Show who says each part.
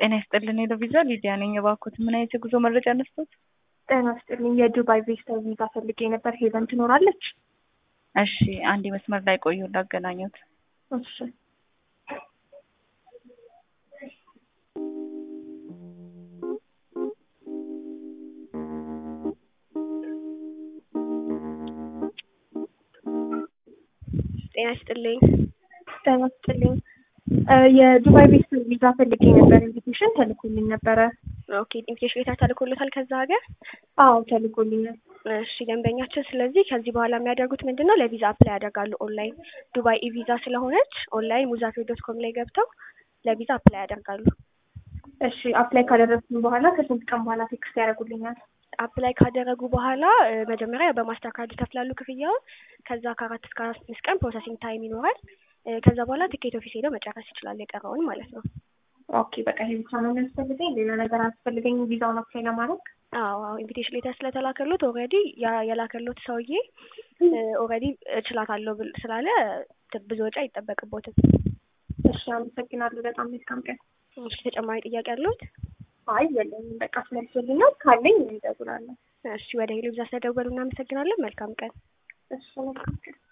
Speaker 1: ጤና ይስጥልን የሎቪዛ ሊዲያ ነኝ። እባክዎት ምን አይነት የጉዞ መረጃ ነስቶት?
Speaker 2: ጤና ይስጥልኝ የዱባይ ቪዚተር ቪዛ ፈልጌ ነበር። ሄቨን ትኖራለች?
Speaker 1: እሺ አንድ መስመር ላይ ቆዩ ላገናኙት።
Speaker 2: እሺ
Speaker 3: ጤና ይስጥልኝ።
Speaker 2: ጤና ይስጥልኝ የዱባይ ቪዚተር ቪዛ ፈልጌ ነበር። ኢንቪቴሽን ተልኮልኝ ነበረ።
Speaker 3: ኦኬ ኢንቪቴሽን ሌተር ተልኮሎታል ከዛ ሀገር?
Speaker 2: አዎ ተልኮልኛል።
Speaker 3: እሺ ደንበኛችን፣ ስለዚህ ከዚህ በኋላ የሚያደርጉት ምንድን ነው? ለቪዛ አፕላይ ያደርጋሉ ኦንላይን። ዱባይ ኢቪዛ ስለሆነች ኦንላይን ሙዛፌር ዶት ኮም ላይ ገብተው ለቪዛ አፕላይ ያደርጋሉ።
Speaker 2: እሺ አፕላይ ካደረግኩኝ በኋላ ከስንት ቀን በኋላ ቴክስት ያደርጉልኛል?
Speaker 3: አፕላይ ካደረጉ በኋላ እ፣ መጀመሪያ በማስተር ካርድ ይከፍላሉ ክፍያውን። ከዛ ከአራት እስከ አምስት ቀን ፕሮሰሲንግ ታይም ይኖራል። እ፣ ከዛ በኋላ ትኬት ኦፊስ ሄደው መጨረስ ይችላሉ የቀረውን ማለት ነው።
Speaker 2: ኦኬ በቃ ይሄ ብቻ ነው የሚያስፈልገኝ፣ ሌላ ነገር አያስፈልገኝም ቪዛውን አፕላይ ለማድረግ?
Speaker 3: አዎ አዎ ኢንቪቴሽን ሌተር ስለተላከሎት ኦልሬዲ የላከሎት ሰውዬ ኦልሬዲ እችላታለሁ ብል- ስላለ ት- ብዙ ወጪ አይጠበቅቦትም።
Speaker 2: እሺ አመሰግናለሁ። በጣም መልካም ቀን።
Speaker 3: እሺ ተጨማሪ ጥያቄ አለዎት?
Speaker 2: አይ የለኝም፣ በቃ አስመልሶልኛል። ካለኝ እደውላለሁ።
Speaker 3: እሺ ወደ ሄሎ ብዛ ስለደወሉ እናመሰግናለን። መልካም ቀን።
Speaker 2: እሺ መልካም ቀን።